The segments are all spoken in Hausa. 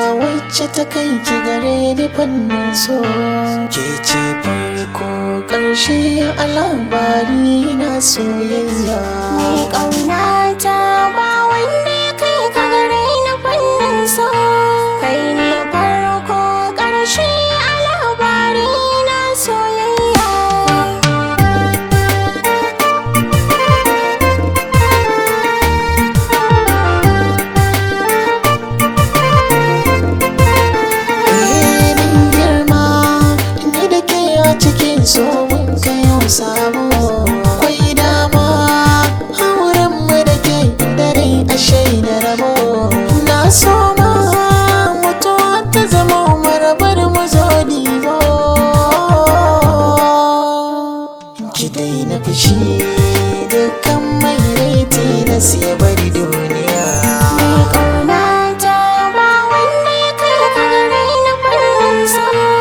wacce ta kai ki gare ni fannin so ke ce farko ƙarshe a labari na soyayya Mai ƙaunata ba wanda ya kai ka gare ni fannin so Kai ne farko ƙarshe a labari na soyayya Eh, mun girma ni da ke a cikin so mun kai yau sabo akwai dama auren mu da ke dare a shaida rabo na so ma mutuwa ta zama marabar mu zo dibo ki daina fushi dukkan mai raiti na siya bari duniya Mai ƙaunata ba wanda ya kai ka gare ni fannin so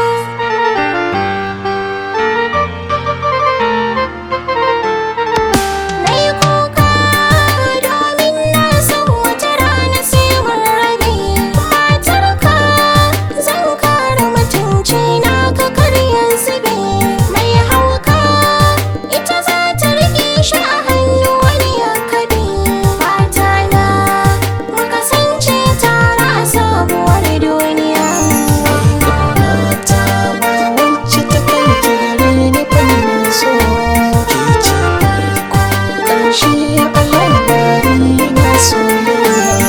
Na yi kuka domin na san wata rana sai mun rabe matarka zan kare mutunci na ka karya zube mai hauka ita za ta rike shi a hannu wani ya kabe fata na mu kasance tare a sabuwar duniya Ƙaunata ba wacce ta kai ki gare ni fannin so ke ce farko ƙarshe a labari na soyayya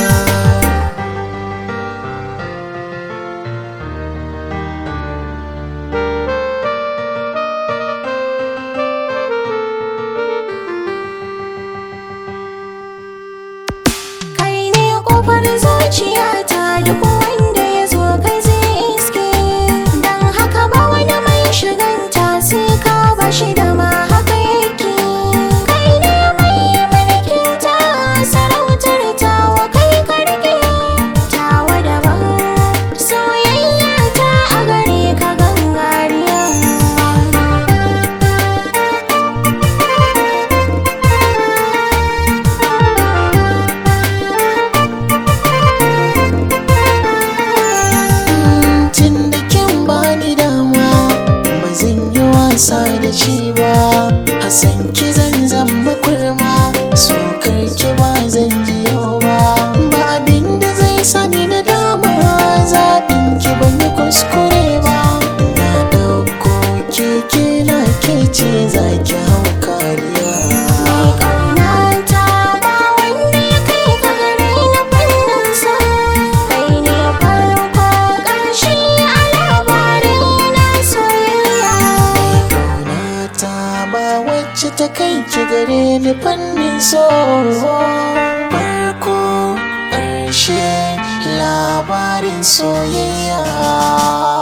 kai ne kofar zuciyata duk wanda ya zo kai zai iske don haka ba wani mai shiganta sai ka bashi da ma haka yake kai ne mai mulkin ta sarautar tawa kai karke tawa daban soyayya ta a gare ka gangariya tun da kin bani dama ba zan yi wasa da shi ba Hassan ki zan zamba kurma sokar ki ba zan ji yau ba ba abin da zai sani na dama zaɓin ki ban yi kuskure ba na ɗauko keke na ke ce za ki hau kariya ƙaunata ba wanda ya kai ka gare ni fannin sa kai ne farko ƙarshe a labarin na soyayya Ƙaunata ba wacce ta kai ki gare ni fannin so farko ƙarshe labarin soyayya